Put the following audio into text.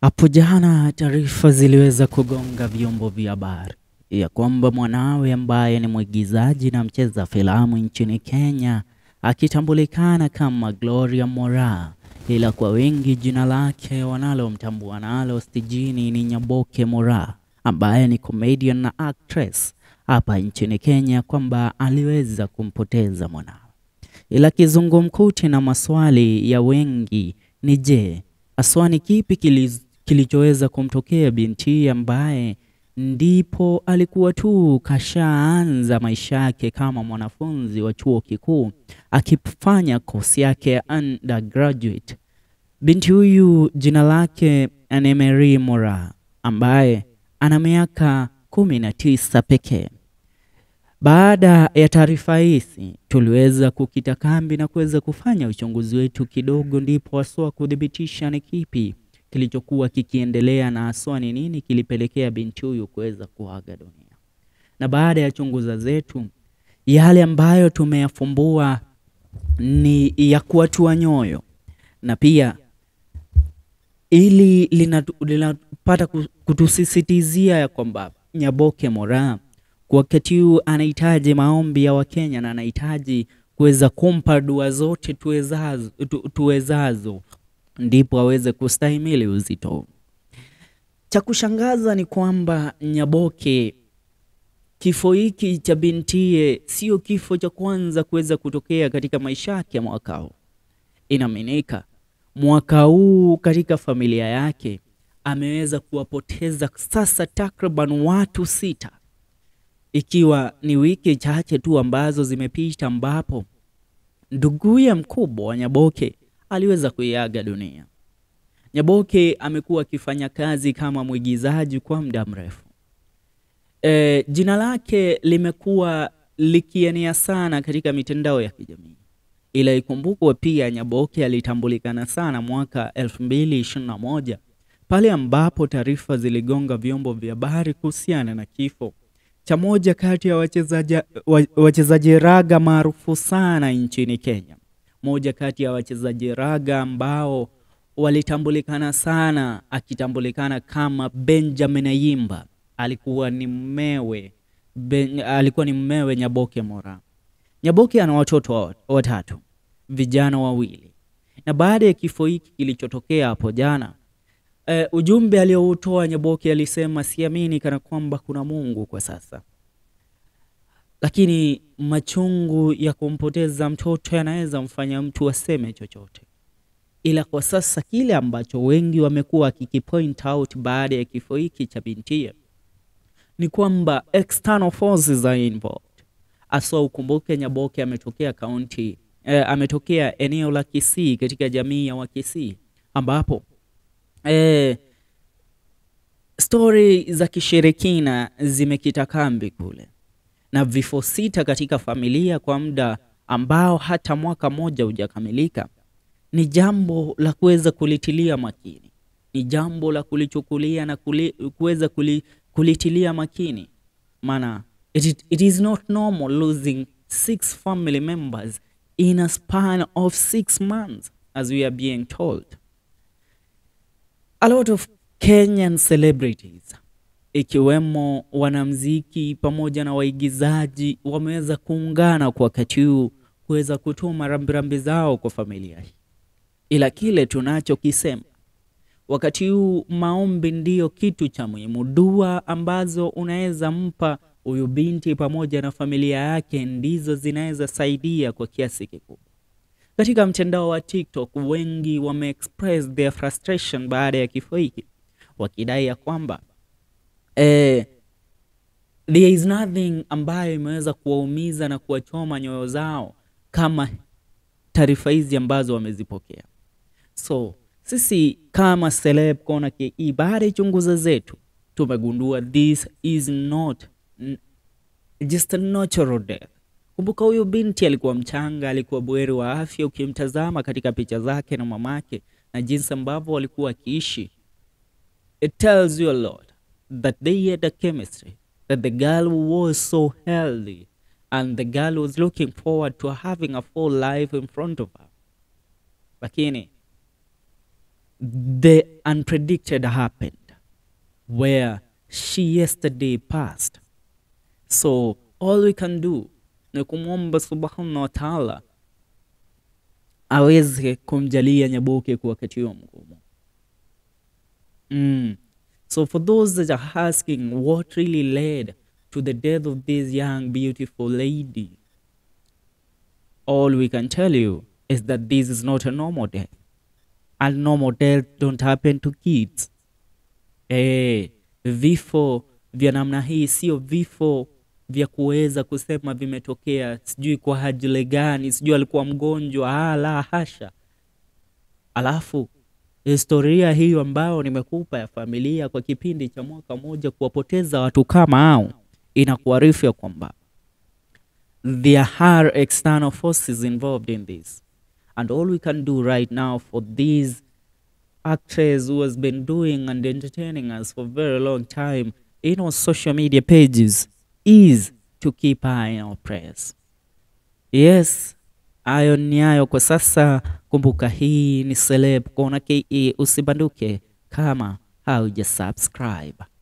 Hapo jana taarifa ziliweza kugonga vyombo vya habari ya kwamba mwanawe ambaye ni mwigizaji na mcheza filamu nchini Kenya akitambulikana kama Gloria Moraa, ila kwa wengi jina lake wanalomtambua nalo stijini ni Nyaboke Moraa, ambaye ni comedian na actress hapa nchini Kenya, kwamba aliweza kumpoteza mwanawe. Ila kizungumkuti na maswali ya wengi ni je, haswa ni kipi kili- kilichoweza kumtokea binti ambaye ndipo alikuwa tu kashaanza maisha yake kama mwanafunzi wa chuo kikuu akifanya kosi yake ya undergraduate. Binti huyu jina lake ni Mary Moraa ambaye ana miaka kumi na tisa pekee. Baada ya taarifa hizi tuliweza kukita kambi na kuweza kufanya uchunguzi wetu kidogo, ndipo haswa kuthibitisha ni kipi kilichokuwa kikiendelea na haswa ni nini kilipelekea binti huyu kuweza kuaga dunia. Na baada ya chunguza zetu, yale ambayo tumeyafumbua ni ya kuatua nyoyo na pia ili linatu- linapata ku- kutusisitizia ya kwamba Nyaboke Moraa kwa wakati huu anahitaji maombi ya Wakenya na anahitaji kuweza kumpa dua zote tuwezazo, tu, tuwezazo ndipo aweze kustahimili uzito huu. Cha kushangaza ni kwamba Nyaboke, kifo hiki cha bintie sio kifo cha kwanza kuweza kutokea katika maisha yake mwaka huu. Inaaminika mwaka huu katika familia yake ameweza kuwapoteza sasa takriban watu sita, ikiwa ni wiki chache tu ambazo zimepita, ambapo nduguye mkubwa wa Nyaboke aliweza kuiaga dunia. Nyaboke amekuwa akifanya kazi kama mwigizaji kwa muda mrefu. E, jina lake limekuwa likienea sana katika mitandao ya kijamii, ila ikumbukwe pia Nyaboke alitambulikana sana mwaka 2021 pale ambapo taarifa ziligonga vyombo vya habari kuhusiana na kifo cha moja kati ya wachezaji wa- wachezaji raga maarufu sana nchini Kenya, moja kati ya wachezaji raga ambao walitambulikana sana, akitambulikana kama Benjamin Ayimba. Alikuwa ni mmewe ben, alikuwa ni mmewe Nyaboke Moraa. Nyaboke ana watoto wa- watatu, vijana wawili, na baada ya kifo hiki kilichotokea hapo jana eh, ujumbe aliyoutoa Nyaboke alisema, siamini kana kwamba kuna Mungu kwa sasa, lakini machungu ya kumpoteza mtoto yanaweza mfanya mtu aseme chochote, ila kwa sasa kile ambacho wengi wamekuwa wakikipoint out baada ya kifo hiki cha bintie ni kwamba external forces are involved. Aswa ukumbuke Nyaboke ametokea kaunti eh, ametokea eneo la Kisii katika jamii ya Wakisii ambapo eh, stori za kishirikina zimekita kambi kule na vifo sita katika familia kwa muda ambao hata mwaka mmoja hujakamilika ni jambo la kuweza kulitilia makini, ni jambo la kulichukulia na kuli, kuweza kuli, kulitilia makini, maana it, it is not normal losing six family members in a span of six months as we are being told. A lot of Kenyan celebrities ikiwemo wanamziki pamoja na waigizaji wameweza kuungana kwa wakati huu kuweza kutuma rambirambi zao kwa familia hii, ila kile tunachokisema wakati huu, maombi ndiyo kitu cha muhimu. Dua ambazo unaweza mpa huyu binti pamoja na familia yake ndizo zinaweza saidia kwa kiasi kikubwa. Katika mtandao wa TikTok wengi wameexpress their frustration baada ya kifo hiki wakidai ya kwamba eh, there is nothing ambayo imeweza kuwaumiza na kuwachoma nyoyo zao kama taarifa hizi ambazo wamezipokea. So sisi kama Celeb Corner KE, baada ya chunguza zetu tumegundua this is not n- just a natural death. Kumbuka huyu binti alikuwa mchanga, alikuwa buheri wa afya. Ukimtazama katika picha zake na mamake na jinsi ambavyo walikuwa wakiishi, it tells you a lot that they had a chemistry, that the girl was so healthy and the girl was looking forward to having a full life in front of her. Lakini the unpredicted happened where she yesterday passed. So all we can do ni kumwomba subhanahu wa taala aweze kumjalia Nyaboke kwa wakati huo mgumu. Mm. So for those that are asking what really led to the death of this young beautiful lady, all we can tell you is that this is not a normal death. And normal death don't happen to kids. Eh, vifo vya namna hii sio vifo vya kuweza kusema vimetokea sijui kwa ajili gani, sijui alikuwa mgonjwa. Ah, la hasha. Alafu historia hiyo ambayo nimekupa ya familia kwa kipindi cha mwaka mmoja kuwapoteza watu kama hao inakuarifu ya kwamba there are external forces involved in this and all we can do right now for these actress who has been doing and entertaining us for a very long time in our social media pages is to keep eye on our prayers yes hayo ni hayo kwa sasa kumbuka hii ni celeb kona ke usibanduke kama hauja subscribe